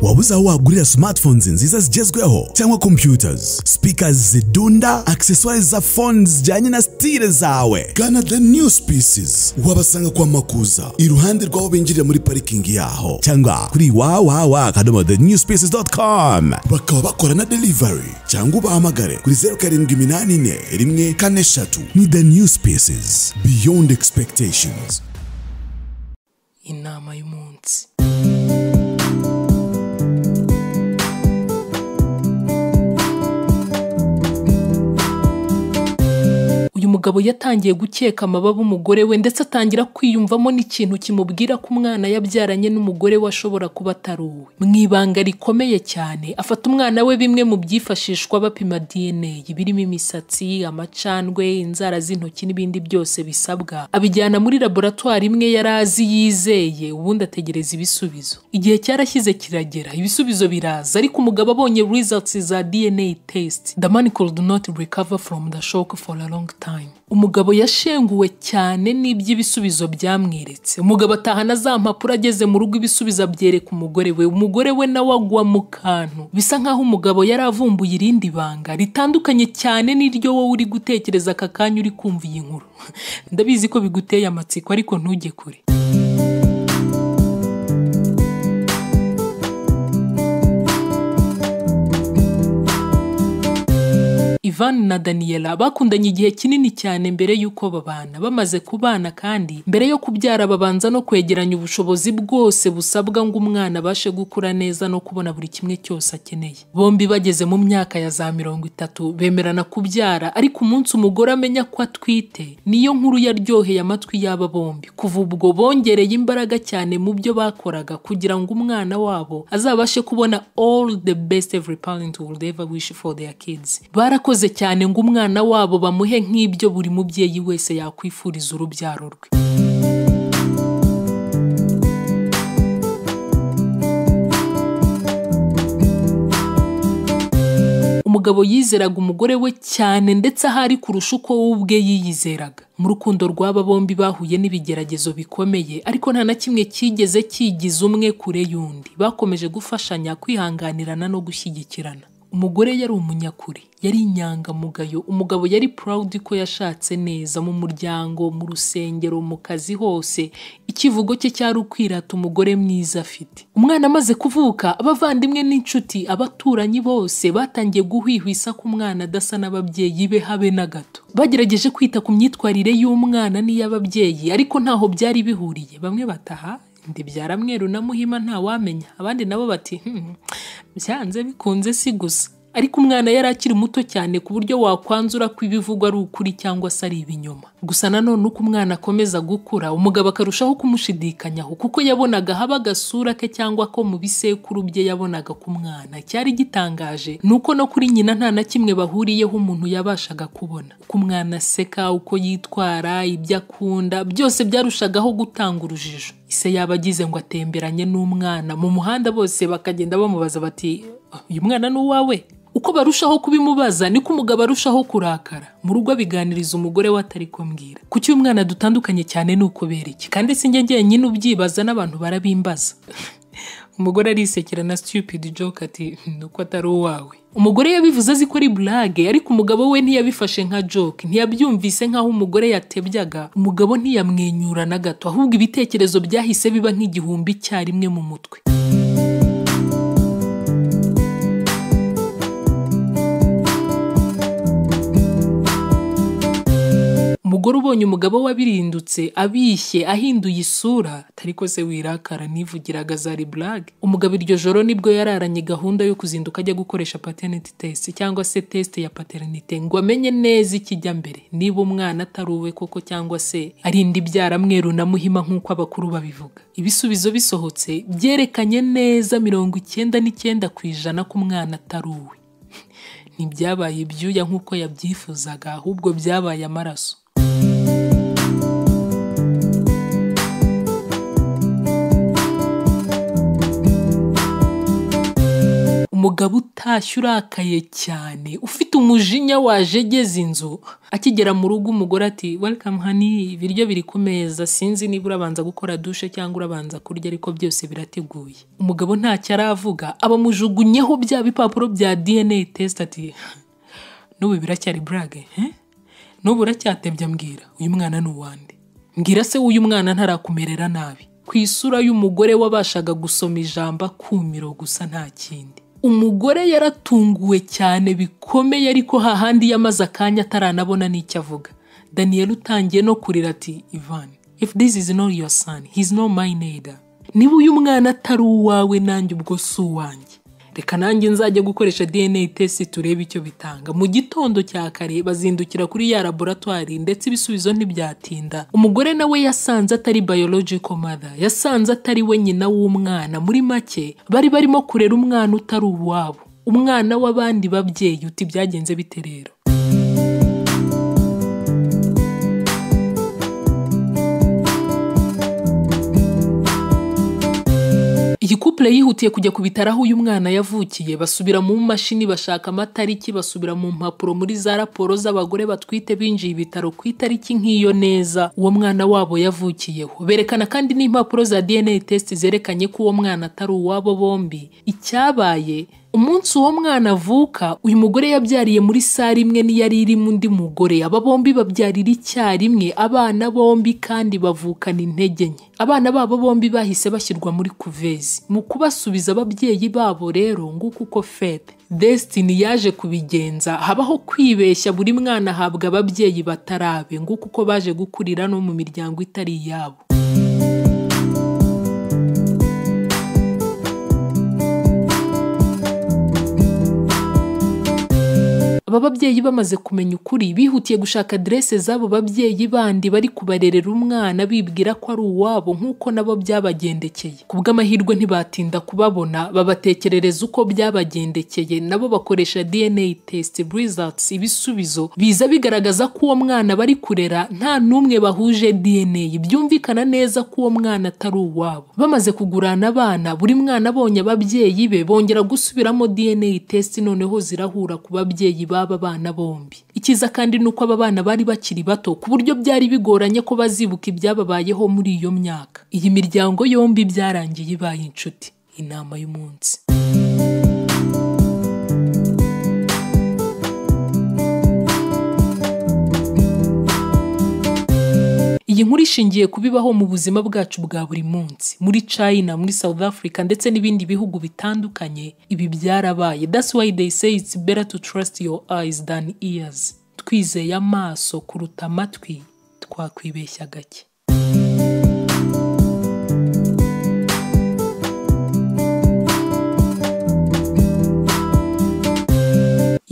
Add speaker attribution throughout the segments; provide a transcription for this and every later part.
Speaker 1: waba uzi aho wagurira smartphones nziza zigezweho cyangwa computers speakers zidunda accessoires za phones zijyanye na style zawe gana the new species wabasanga kwa makuza iruhande rw'aho binjirira muri parikingi yaho cyangwa kuri wawawa akadomo the new species.com bakaba bakora na delivery cyangwa ubahamagare kuri zeru karindwi iminani ine rimwe kane eshatu ni the new species beyond expectations
Speaker 2: inama y'umunsi uyu mugabo yatangiye gukeka amababa umugore we ndetse atangira kwiyumvamo n'ikintu kimubwira ko umwana yabyaranye n'umugore we ashobora kuba atari uwe mu ibanga rikomeye cyane afata umwana we bimwe mu byifashishwa bapima dna birimo imisatsi amacandwe inzara z'intoki n'ibindi byose bisabwa abijyana muri laboratwari imwe yari azi yizeye ubundi ategereza ibisubizo igihe cyarashyize kiragera ibisubizo biraza ariko umugabo abonye results za dna test the man could not recover from the shock for a long time umugabo yashenguwe cyane n'iby'ibisubizo byamweretse umugabo atahana za mpapuro ageze mu rugo ibisubizo abyereka umugore we umugore we nawe agwa mu kantu bisa nk'aho umugabo yari avumbuye irindi banga ritandukanye cyane n'iryo wowe uri gutekereza aka kanya uri kumva iyi nkuru ndabizi ko biguteye amatsiko ariko ntujye kure Ivan na Daniela bakundanye igihe kinini cyane mbere y'uko babana bamaze kubana kandi mbere yo kubyara babanza no kwegeranya ubushobozi bwose busabwa ngo umwana abashe gukura neza no kubona buri kimwe cyose akeneye bombi bageze mu myaka ya za mirongo itatu bemerana kubyara ariko umunsi umugore amenya ko atwite niyo nkuru yaryoheye amatwi y'aba bombi kuva ubwo bongereye imbaraga cyane mu byo bakoraga kugira ngo umwana wabo azabashe kubona all the best every parent would ever wish for their kids barakoze cyane ngo umwana wabo bamuhe nk'ibyo buri mubyeyi wese yakwifuriza urubyaro rwe umugabo yizeraga umugore we cyane ndetse ahari kurusha uko we ubwe yiyizeraga mu rukundo rw'aba bombi bahuye n'ibigeragezo bikomeye ariko nta na kimwe cyigeze cyigiza umwe kure y'undi bakomeje gufashanya kwihanganirana no gushyigikirana umugore yari umunyakuri yari inyangamugayo umugabo yari proud ko yashatse neza mu muryango mu rusengero mu kazi hose ikivugo cye cyari ukwirata umugore mwiza afite umwana amaze kuvuka abavandimwe n'inshuti abaturanyi bose batangiye guhwihwisa ko umwana adasa n'ababyeyi be habe na gato bagerageje kwita ku myitwarire y'umwana n'iy'ababyeyi ariko ntaho byari bihuriye bamwe bataha ndibyara mweru na muhima ntawamenya abandi nabo bati "Hmm, byanze bikunze si gusa ariko umwana yari akiri muto cyane ku buryo wakwanzura ko ibivugwa ari ukuri cyangwa se ari ibinyoma gusa nanone uko umwana akomeza gukura umugabo akarushaho kumushidikanyaho kuko yabonaga haba agasura ke cyangwa ko mu bisekuru bye yabonaga ku mwana cyari gitangaje ni uko no kuri nyina nta na kimwe bahuriyeho umuntu yabashaga kubona uko umwana aseka uko yitwara ibyo akunda byose byarushagaho gutanga urujijo ise yaba agize ngo atemberanye n'umwana mu muhanda bose bakagenda bamubaza bati uyu mwana ni uwawe uko barushaho kubimubaza niko umugabo arushaho kurakara mu rugo abiganiriza umugore we atari kumbwira kuki uyu mwana dutandukanye cyane ni ukubereke kandi sinjye njyenyine ubyibaza n'abantu barabimbaza umugore arisekera na stupid joke ati nuko atari uwawe umugore yabivuze azi ko ari burage ariko umugabo we ntiyabifashe nka joke ntiyabyumvise nk'aho umugore yatebyaga umugabo ntiyamwenyura na gato ahubwo ibitekerezo byahise biba nk'igihumbi icyarimwe mu mutwe umugore ubonye umugabo we abirindutse abishye ahinduye isura atari ko se wirakara nivugiraga zari burage umugabo iryo joro nibwo yararanye gahunda yo kuzinduka ajya gukoresha paternity test cyangwa se test ya paternite ngo amenye neza ikijya mbere niba umwana atari uwe koko cyangwa se ari indi byara mweru na muhima nk'uko abakuru babivuga ibisubizo bisohotse byerekanye neza mirongo icyenda n'icyenda ku ijana ko umwana atari uwe ntibyabaye ibyuya nk'uko yabyifuzaga ahubwo byabaye amaraso umugabo utashye urakaye cyane ufite umujinya wajegeza inzu akigera mu rugo umugore ati welcome hani ibiryo biri ku meza sinzi niba urabanza gukora dushe cyangwa urabanza kurya ariko byose birateguye umugabo ntacyo aravuga abamujugunyeho bya bipapuro bya dna test ati n'ubu biracyari burage eh? n'ubu uracyatebye mbwira uyu mwana ni uwande mbwira se w'uyu mwana ntarakumerera nabi ku isura y'umugore wabashaga gusoma ijambo akumiro gusa nta kindi umugore yaratunguwe cyane bikomeye ariko hahandi yamaze akanya ataranabona n'icyo avuga daniyeli utangiye no kurira ati ivan if this is not your son he is not my neither niba uyu mwana atari uwawe nanjye ubwo si uwanjye reka nanjye nzajya gukoresha dna test turebe icyo bitanga mu gitondo cya kare bazindukira kuri ya laboratwari ndetse ibisubizo ntibyatinda umugore nawe yasanze atari biological mother yasanze atari we nyina w'umwana muri make bari barimo kurera umwana utari uwabo umwana w'abandi babyeyi uti byagenze bite rero iyi couple yihutiye kujya ku bitaro aho uyu mwana yavukiye basubira mu mashini bashaka amatariki basubira mu mpapuro muri za raporo z'abagore batwite binjiye ibitaro ku itariki nk'iyo neza uwo mwana wabo yavukiyeho berekana kandi n'impapuro za dna test zerekanye ko uwo mwana atari uwabo bombi icyabaye umunsi uwo mwana avuka uyu mugore yabyariye muri sare imwe n'iyari irimo undi mugore aba bombi babyarira icyarimwe abana bombi kandi bavukana intege nke abana babo bombi bahise bashyirwa muri kuvezi mu kubasubiza ababyeyi babo rero nguko uko fete Destiny yaje kubigenza habaho kwibeshya buri mwana ahabwa ababyeyi batarabe nguko uko baje gukurira no mu miryango itari iyabo aba babyeyi bamaze kumenya ukuri bihutiye gushaka adrese z'abo babyeyi bandi bari kubarerera umwana bibwira ko ari uwabo nk'uko nabo byabagendekeye ku bw'amahirwe ntibatinda kubabona babatekerereza uko byabagendekeye nabo bakoresha dna test results ibisubizo biza bigaragaza ko uwo mwana bari kurera nta n'umwe bahuje dna byumvikana neza ko uwo mwana atari uwabo bamaze kugurana abana buri mwana abonye ababyeyi be bongera gusubiramo dna test noneho zirahura ku babyeyi ba b'aba bana bombi ikiza kandi ni uko aba bana bari bakiri bato ku buryo byari bigoranye ko bazibuka ibyababayeho muri iyo myaka iyi miryango yombi byarangiye ibaye inshuti inama y'umunsi iyi nkuru ishingiye ku bibaho mu buzima bwacu bwa buri munsi muri china muri south africa ndetse n'ibindi bihugu bitandukanye ibi byarabaye that's why they say it's better to trust your eyes than ears twizeye amaso kuruta amatwi twakwibeshya gake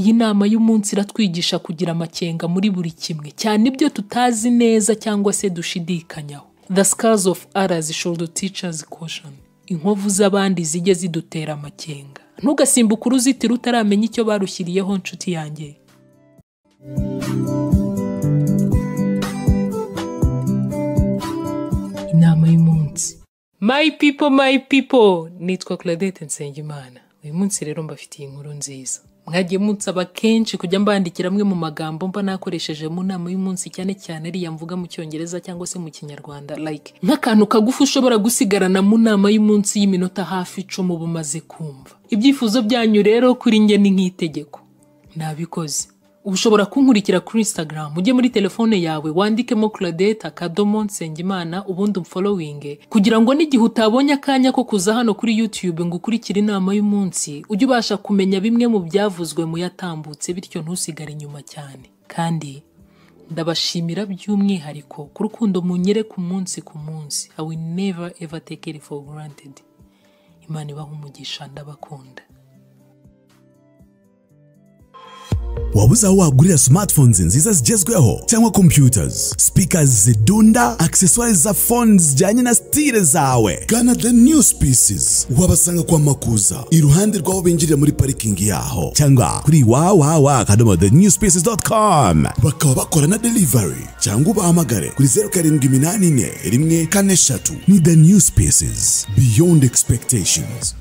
Speaker 2: iyi nama y'umunsi iratwigisha kugira amakenga muri buri kimwe cyane ibyo tutazi neza cyangwa se dushidikanyaho the scars of others should teach us caution inkovu z'abandi zijye zidutera amakenga ntugasimbuke uruzitiro utaramenya icyo barushyiriyeho nshuti yanjye inama y'umunsi my people my people nitwa claudette nsengimana uyu munsi rero mbafitiye inkuru nziza mwagiye munsaba kenshi kujya mbandikira amwe mu magambo mba nakoresheje mu nama y'umunsi cyane cyane ariya mvuga mu cyongereza cyangwa se mu kinyarwanda like nk'akantu kagufi ushobora gusigarana mu nama y'umunsi y'iminota hafi icumi uba umaze kumva ibyifuzo byanyu rero kuri njye ni nk'itegeko nabikoze ubu ushobora kunkurikira kuri instagram ujye muri telefone yawe wandikemo claudette akadomo nsengimana ubundi umfolowinge kugira ngo n'igihe utabonye akanya ko kuza hano kuri youtube ngo ukurikire inama y'umunsi ujye ubasha kumenya bimwe mu byavuzwe mu yatambutse bityo ntusigare inyuma cyane kandi ndabashimira by'umwihariko ku rukundo munyere ku munsi ku munsi i will never ever take it for granted imana ibaha umugisha ndabakunda
Speaker 1: wabuze aho wagurira smartphones nziza zigezweho cyangwa computers speakers zidunda accessoires za phones zijyanye na stile zawe gana the new species wabasanga kwa makuza iruhande rw'aho binjirira muri parikingi yaho cyangwa kuri wawawa akadomo the new species.com bakaba bakora na delivery cyangwa ubahamagare kuri zeru karindwi iminani ine rimwe kane eshatu ni the new species beyond expectations